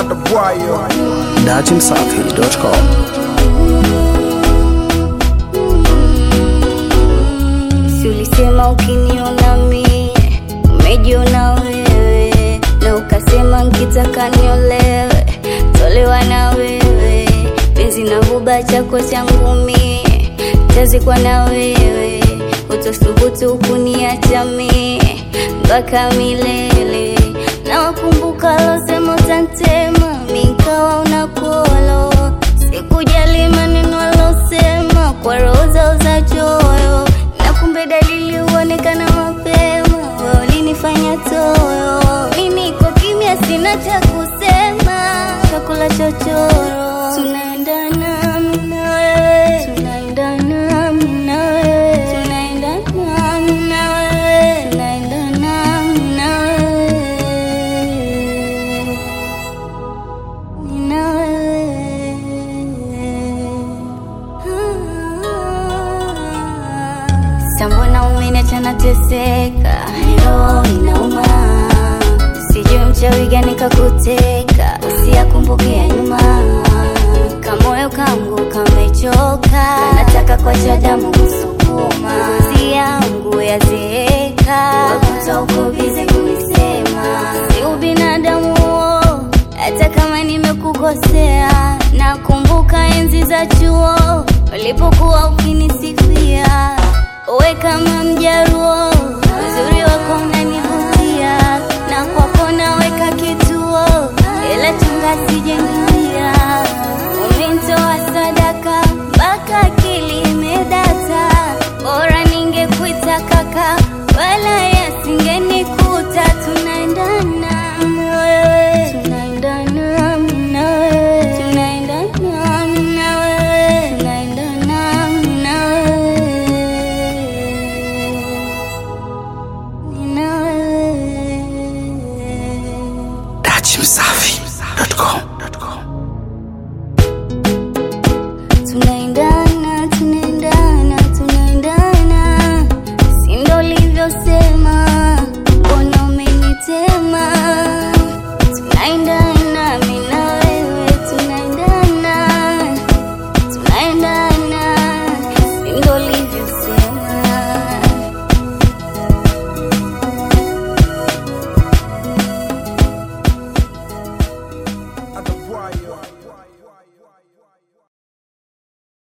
Konda Boy dachimsafi.com. Si ulisema ukiniona mie umejiona wewe, na ukasema nkitaka niolewe tolewa na wewe, penzi na huba chako changu mie tazikwa na wewe, utothubutu kuniacha mie mpaka milele, na wakumbuka losema utantema minkawa unakolo sikujali maneno alosema kwa roho zao za choyo, na kumbe dalili huonekana mapema, wewe ulinifanya toyo. Mimi niko kimya, sina cha kusema, chakula chochoro, tunaendana mimi na wewe, tunaendana mimi na wewe, tunaendana mimi na wewe, tunaendana mimi na wewe. Nina wewe. Sambona umeniacha nateseka, roho inauma, sijui mchawi gani kakuteka, usiyakumbuke ya nyuma, kamoyo kangu kamechoka, nataka kuacha damu kusukuma, zi yangu yazeeka, wakuta uko bize kuisema, si ubinadamu huo hata kama nimekukosea, nakumbuka enzi za chuo ulipokuwa ukinisifia, we kama mjaruo, uzuri wako unanivutia, na kwako naweka kituo, ila chunga sijengia, umenitoa sadaka mpaka akili imedata, bora ningekuita kaka, wala yasingenikuta, tunaendana na wewe, tunaendana mimi na wewe, tunaendana mimi na wewe, tunaendana mimi na wewe, mimi na wewe. dachimsafi.com.